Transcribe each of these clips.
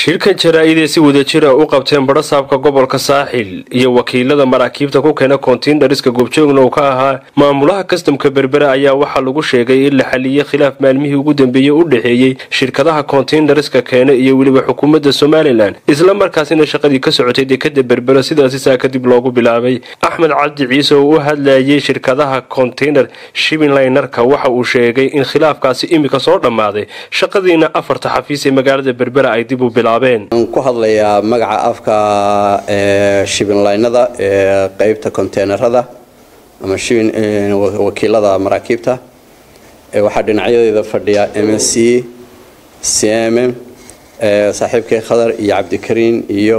shirkan jaraa-idee si wadajira u qabteen badhasaabka gobolka saaxil iyo wakiilada maraakiibta ku keena kontiinariska goobjoogna uu ka ahaa maamulaha kastamka berbera ayaa waxaa lagu sheegay in la xaliyey khilaaf maalmihii ugu dambeeyey u dhexeeyey shirkadaha kontiinariska keena iyo weliba xukuumadda somalilan isla markaasina shaqadii ka socotay dekada berbera sidaasi saa kadib loogu bilaabay axmed cabdi ciise oo u hadlayay shirkadaha kontiinar shibinlaynarka waxa uu sheegay in khilaafkaasi imika soo dhammaaday shaqadiina afarta xafiis ee magaalada berbera ay dib u waxaan ku hadlayaa magaca afka shibinlaynada ee qeybta konteynerada ama wakiilada maraakiibta waxaa dhinacyadeeda fadhiya m s c c m m saaxiibkay khadar iyo cabdikariin iyo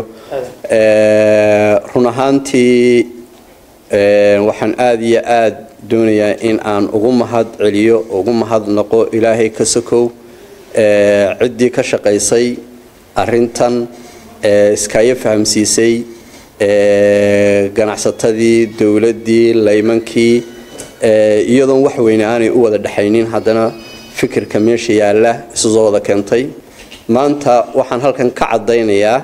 run ahaantii waxaan aada iyo aada doonayaa in aan ugu mahad celiyo ugu mahadnaqo ilaahay ka sokow ciddii ka shaqaysay arrintan iskaayo fahamsiisay ganacsatadii dowladdii laymankii iyadoon wax weyne aanay u wada dhexaynin haddana fikirka meesha yaalla isu soo wada keentay maanta waxaan halkan ka caddaynayaa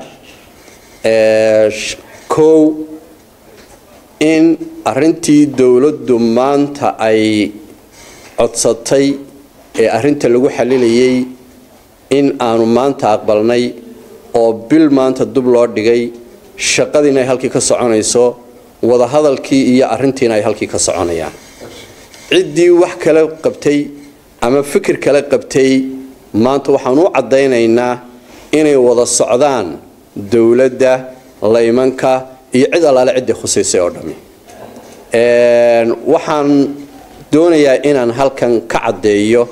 kow in arrintii dowladdu maanta ay codsatay ee arrinta lagu xalilayay in aanu maanta aqbalnay oo bil maanta dub loo dhigay shaqadiina ay halkii ka soconayso wadahadalkii iyo arrintiina ay halkii ka soconayaan ciddii wax kale qabtay ama fikir kale qabtay maanta waxaan u caddaynaynaa inay wada socdaan dowladda laymanka iyo cid allaale ciddii khusaysay oo dhammi waxaan doonayaa inaan halkan ka caddeeyo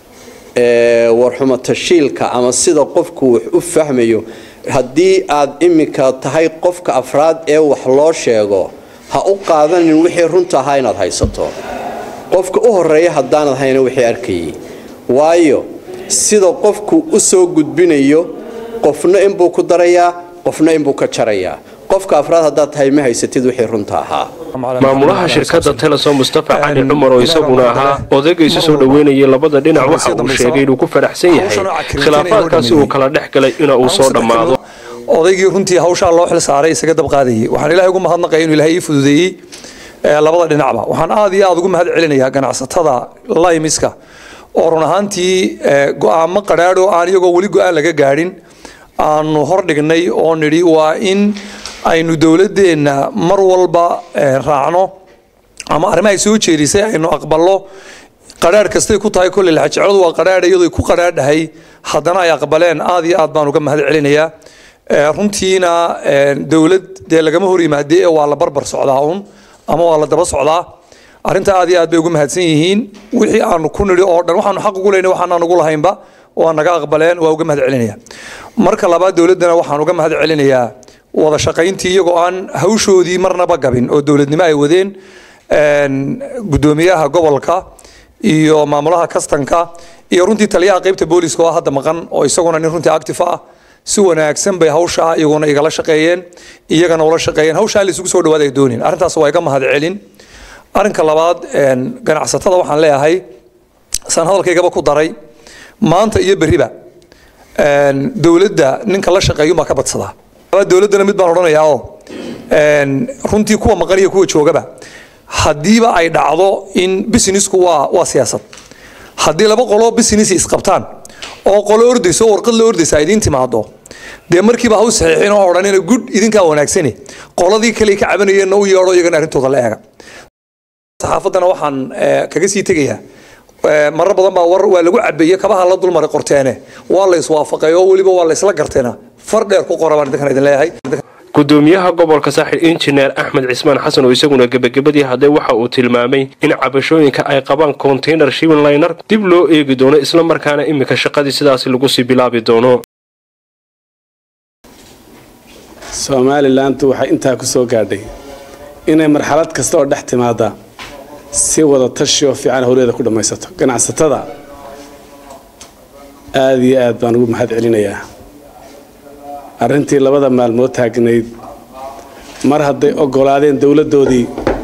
warxumo tashiilka ama sida qofku wax u fahmayo haddii aad iminka tahay qofka afraad ee wax loo sheego ha u qaadanin wixii runta ahaa inaad haysato qofka u horeeya haddaanad hayna wixii arkayay waayo sida qofku u soo gudbinayo qofna inbuu ku darayaa qofna inbuu ka jarayaa qofka afraad haddaad tahay ma haysatid wixii runta ahaa maamulaha shirkadda telesom mustafa cali cumar oo isaguna ahaa odagaysu soo dhoweynayay labada dhinac waxa uu sheegay inuu ku faraxsan yahay khilaafaadkaasi uu kala dhex galay ina uu soo dhammaado odaygii runtii hawshaa loo xil saaray isaga dabqaadayay waxaan ilahay ugu mahadnaqaya inuu ilahay ii fududeeyey labada dhinacba waxaan aad iyo aad ugu mahad celinayaa ganacsatada laymiska oo run ahaantii go-aamo qadhaadho aan iyagoo weli go-aan laga gaadhin aanu hordhignay oo nidhi waa in aynu dowladeenna mar walba raacno ama arrimahay soo jeedisay aynu aqballo qadhaadh kastay ku tahay kolley laxajecladu waa qadhaadh iyadoo ku qadhaadhahay haddana ay aqbaleen aad iyo aad baan uga mahad celinayaa runtiina dowlad dee lagama hor yimaadee waa la barbar socdaa un ama waa la daba socdaa arrinta aad iyo aad bay ugu mahadsan yihiin wixii aanu ku nidhi oo dhan waxaanu xaq ugu leynay waxaanaan ugu lahaynba waa naga aqbaleen waa uga mahad celinaya marka labaad dowladdana waxaan uga mahad celinayaa wada shaqayntii iyagoo aan hawshoodii marnaba gabin oo dowladnimo ay wadeen gudoomiyaha gobolka iyo maamulaha kastanka iyo runtii taliyaha qaybta booliska oo hadda maqan oo isaguna nin runtii active ah si wanaagsan bay hawshaa iyaguna igala shaqeeyeen iyagana ula shaqeeyeen hawshaa la isugu soo dhawaad ay doonin arrintaas waa iga mahad celin arrinka labaad ganacsatada waxaan leeyahay saan hadalkaygaba ku daray maanta iyo berriba dowladda ninka la shaqeeyumaa ka badsadaa dowladdana mid baan odhanayaa oo runtii kuwa maqan iyo kuwa joogaba haddiiba ay dhacdo in businessku waa waa siyaasad haddii laba qoloo business isqabtaan oo qolo ordayso oo warqad la ordaysa ay idiin timaado dee markiiba ha u saxiixin oo odhanina gud idinkaa wanaagsane qoladii kale ka cabanayeenna u yeedho iyagana arrintooda la eega saxaafaddana waxaan kaga sii tegayaa marar badan baa war waa lagu cabeeye kabaha la dulmaray qorteene waa la iswaafaqay oo weliba waa la isla garteena far dheer ku qora baan idinkan idin leeyahay gudoomiyaha gobolka saaxil injineer axmed cismaan xasan oo isaguna gebagabadii hadday waxa uu tilmaamay in cabashooyinka ay qabaan konteynar shibinlaynar dib loo eegi doono isla markaana iminka shaqadii sidaasi lagu sii bilaabi doono somalilantu waxay intaa ku soo gaadhay inay marxalad kasta oo dhex timaada si wada tashi oo fiican howleeda ku dhammaysato ganacsatada aada iyo aad baan ugu mahad celinayaa arrintii labada maalmood taagnayd mar hadday oggolaadeen dowladdoodii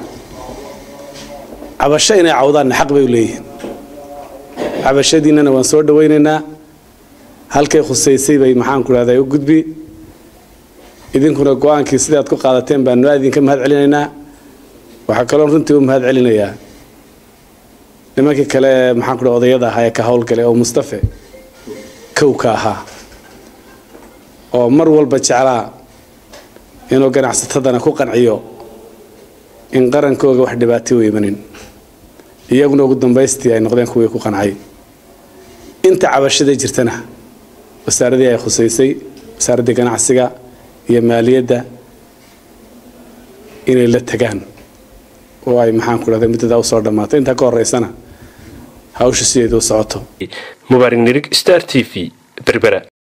cabasho inay cawdaanna xaq bay u leeyihiin cabashadiinnana waan soo dhawaynaynaa halkay khusaysay bay maxaanku dhahday u gudbi idinkuna go-aankii sidaad ku qaadateen baanu aad idinka mahad celinaynaa waxaa kaloo runtii u mahad celinayaa nimankii kale ee maxaanku dhaha odayada ahaa ee ka howlgalay oo mustafe kowka ahaa oo mar walba jeclaa inuu ganacsatadana ku qanciyo in qarankooga wax dhibaatay u imanin iyaguna ugu dambaystii ay noqdeen kuwii ku qancay inta cabashada jirtana wasaaradii ay khusaysay wasaaraddii ganacsiga iyo maaliyadda inay la tagaan oo ay maxaanku dhahday muddadaa usoo dhammaatay intaa ka horeysana hawsha sideedu u socoto mubaarig nirig star t v berbera